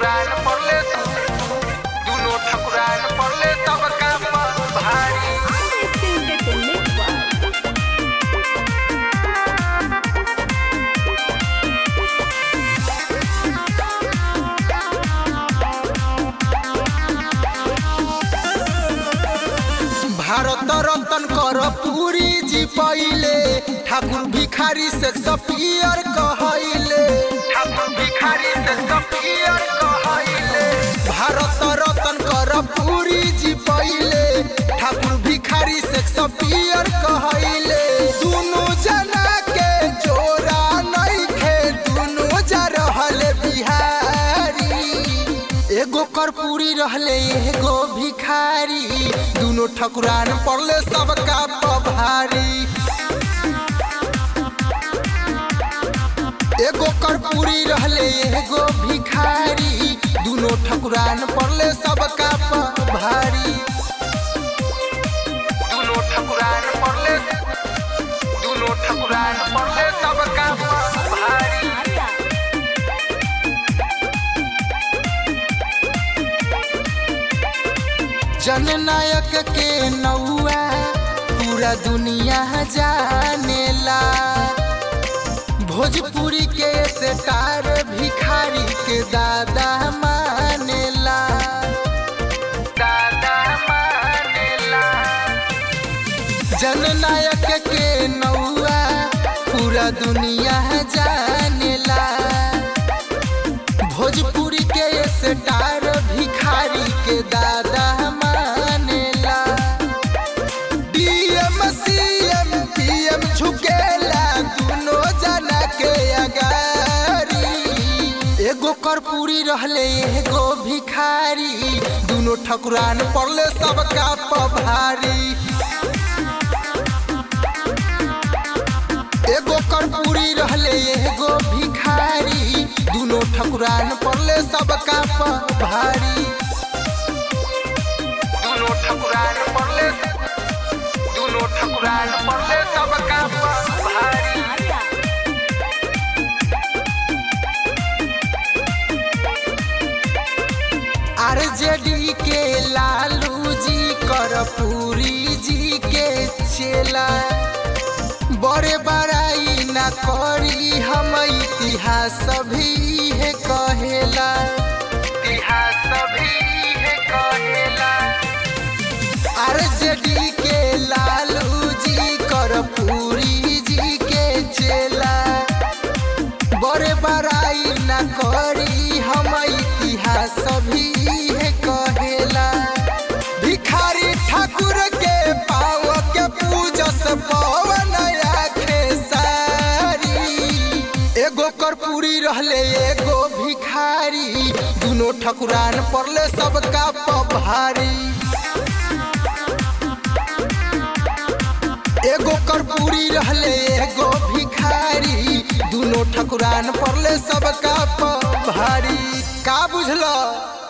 ठकुरान पड़ले दुनो ठकुरान पड़ले सबका पर भारी Entertainment World. भारत रतन कर पूरी जी पहिले ठाकुर भिखारी से सपियर कहले ठाकुर भिखारी से सफियर कहैले भारत रतन कर पूरी जी पहिले ठाकुर भिखारी से सपियर कहले दुनु जना के जोरा नइखे दुनु जा रहले बिहारी एगो कर्पूरी रहले एगो भिखारी दुनो ठकुरान पड़ले सबका पभारी एगो कर्पूरी रहले एगो भिखारी दुनो ठकुरान पड़ले सबका पभारी दुनो ठकुरान पड़ले दुनो ठकुरान पड़ले सबका पर भारी जननायक के नौआ पूरा दुनिया जानेला भोजपुरी के सेटार भिखारी के दादा मानेला दादा मानेला जननायक के नौआ पूरा दुनिया जानेला भोजपुरी के स्टार भिखारी के दादा मानेला डीएम सीएम पीएम झुकेला दुनो जना के अगारी एगो कर्पूरी रहले एगो भिखारी दुनो ठकुरान पड़ले सबका पभारी एगो कर्पूरी रहले एगो भिखारी दुनो ठकुरान पड़ले सबका प- भारी दुनो ठकुरान पड़ले दुनो ठकुरान पड़ले सबका पर भारी आरजेडी के लालू जी कर्पूरी जी के चेला बड़े बड़ाई ना करी हम इतिहास भी है कहेला इतिहास भी है कहेला आरजेडी के लालू जी कर्पूरी जी के चेला बड़े बड़ाई न करी हम इतिहास भी है कहेला भिखारी ठाकुर के पाव के पूजस पवन आखे सारी एगो कर्पूरी रहले एगो भिखारी दुनो ठकुरान पड़ले सबका पभारी एगो कर्पूरी रहले एगो भिखारी दुनो ठकुरान पड़ले सबका प- भारी का बुझल